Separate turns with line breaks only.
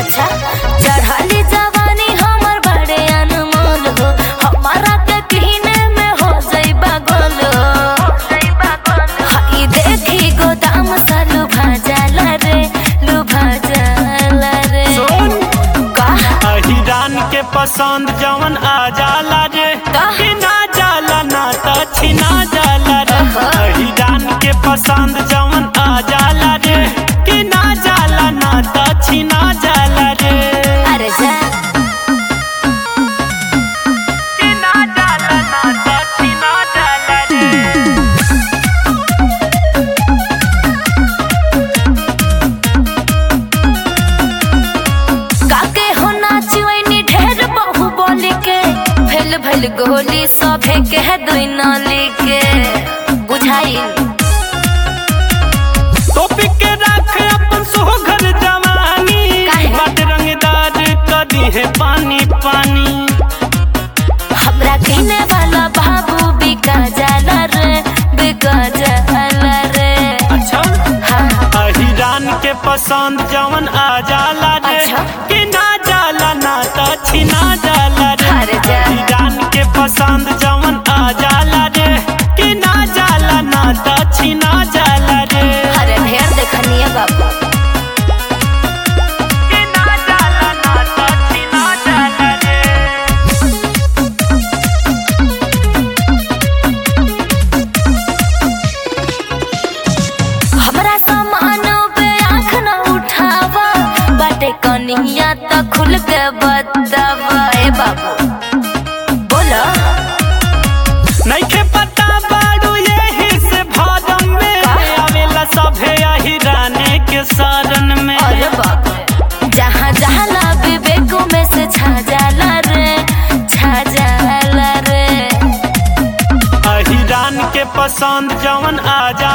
अच्छा चढ़ली जवानी हमर बड़े अनमोल हो हमारा के पीने में हो जाइबा गोल हई देखी गोदाम सा लुभा जाला रे लुभा जाला रे
सुन
का
अहिरान के पसंद जवन आ जाला रे
का?
कि ना जाला ना त छिना जाला रे
अहा।
अहिरान के पसंद जवन आ जाला रे कि ना जाला ना त छिना जाला रे
अरे जा
कि ना जाला ना त छिना जाला रे
काके हो नाचिवैनी ढेर बहु बोली के भेल भेल गोली सभे के दुई नाली के बुझाइल
टोपी के रख अपन सोहगर जवानी
काहे?
बट रंगदार कदी है पानी पानी
हमरा किने वाला बाबू बिका जाला रे बिका जाला रे
अच्छा
हाँ
अहिरान के पसंद जवन आ जाला रे
अच्छा।
कि ना जाला ना त छिना जाला रे
अरे जा।
अहिरान के पसंद जवन आ जाला रे कि ना जाला ना त छिना जाला रे
अरे ढेर देखनिए बाबू
कि ना जाला ना त छिना जाला रे
हमरा सामान पे आँख न उठावा बाटे कनिया त खुल के बतावा ए बाबू बोलो
नइखे पता बाड़ू यही से भादम में
का?
आवेला सभे अहिराने के शरण में
अरे बाप रे जहाँ जहाँ ला विवेक में से छा जाला रे छा जाला रे
अहिरान के पसंद जवन आ जा